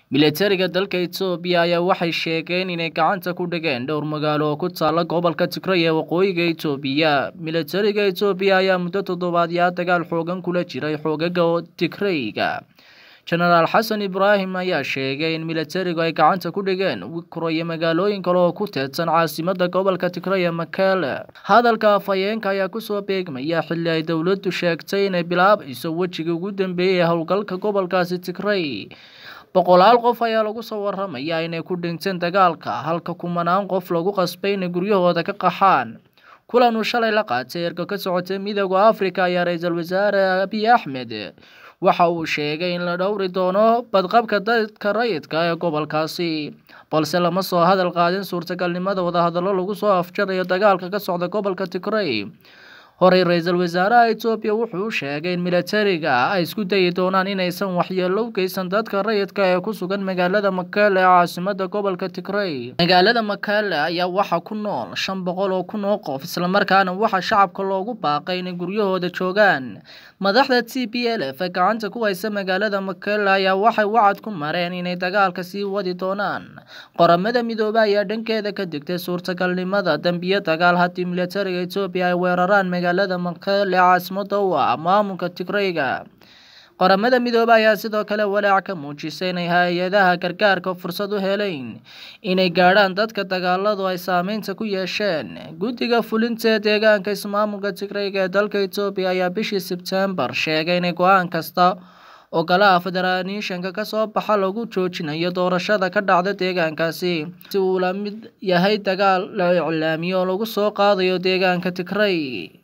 milatariga dalka etoobiya ayaa waxay sheegeen inay gacanta ku dhigeen dhowr magaalo oo ku taala gobolka tigray ee waqooyiga etoobiya milatariga etoobiya ayaa muddo toddobaadyaa dagaal xoogan kula jiray xoogaga tigrayga jenaraal xasan ibraahim ayaa sheegay in milatarigu ay gacanta ku dhigeen wikro iyo magaalooyin kale oo ku teedsan caasimada gobolka tigray ee makele hadalka afhayeenka ayaa kusoo beegmaya xilli ay dowladdu sheegtay inay bilaabayso wejigii ugu dambeeyey ee howlgalka gobolkaasi tigray boqolaal qof ayaa lagu soo waramayaa inay ku dhinteen dagaalka halka kumanaan qof lagu qasbay inay guryahooda ka qaxaan kulan uu shalay la qaatay erga ka socotay midooda afrika ayaa ra-iisul wasaare abiy axmed waxa uu sheegay in la dhowri doono badqabka dadka rayidka ee gobolkaasi balse lama soo hadal qaadin suurtagalnimada wadahadallo lagu soo afjarayo dagaalka ka socda gobolka tigray horey ra-iisul wasaaraha etoobiya wuxuu sheegay in milatariga ay isku dayi doonaan inaysan waxyeello u geysan dadka rayidka ee ku sugan magaalada makele ee caasimada gobolka tigray magaalada makele ayaa waxaa ku nool shan boqol oo kun oo qof islamarkaana waxaa shacabka loogu baaqay inay guryahooda joogaan madaxda t b l f ee gacanta ku haysa magaalada makele ayaa waxay wacad ku mareen inay dagaalka sii wadi doonaan qoramada midoobe ayaa dhankeeda ka digtay suurtagalnimada dambiyo dagaal haddii milatariga etoobiya ay weeraraan magaalada makele caasimada u ah maamulka tigrayga qoramada midoobe ayaa sidoo kale walaac ka muujisay inay hay-adaha gargaarka fursad u helayn inay gaadhaan dadka dagaaladu ay saameynta ku yeesheen guddiga fulinta ee deegaanka ismaamulka tigrayga ee dalka etoobiya ayaa bishii sebtembar sheegay inay go-aan kasta oo golaha federanishanka kasoo baxa lagu joojinayo doorashada ka dhacda deegaankaasi si uu la mid yahay dagaal la iclaamiyo oo lagu soo qaadayo deegaanka tigray